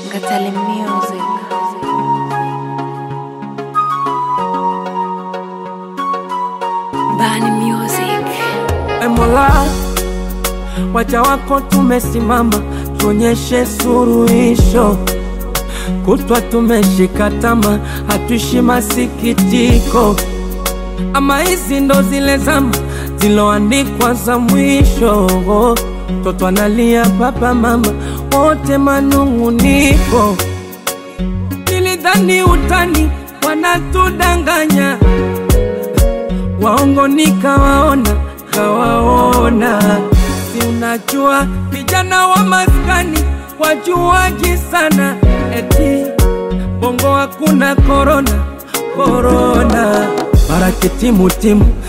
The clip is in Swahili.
Ngatale Music. Bani Music. E Mola, waja wako tumesimama, tuonyeshe suruhisho. Kutwa tumeshika tama, hatuishi masikitiko. Ama hizi ndo zile zama ziloandikwa za mwisho. Toto analia, baba mama wote manung'uniko. Nilidhani utani wanatudanganya waongo nikawaona, kawaona. Si unajua vijana wa maskani wajuaji sana, eti bongo hakuna korona korona, mara kitimutimu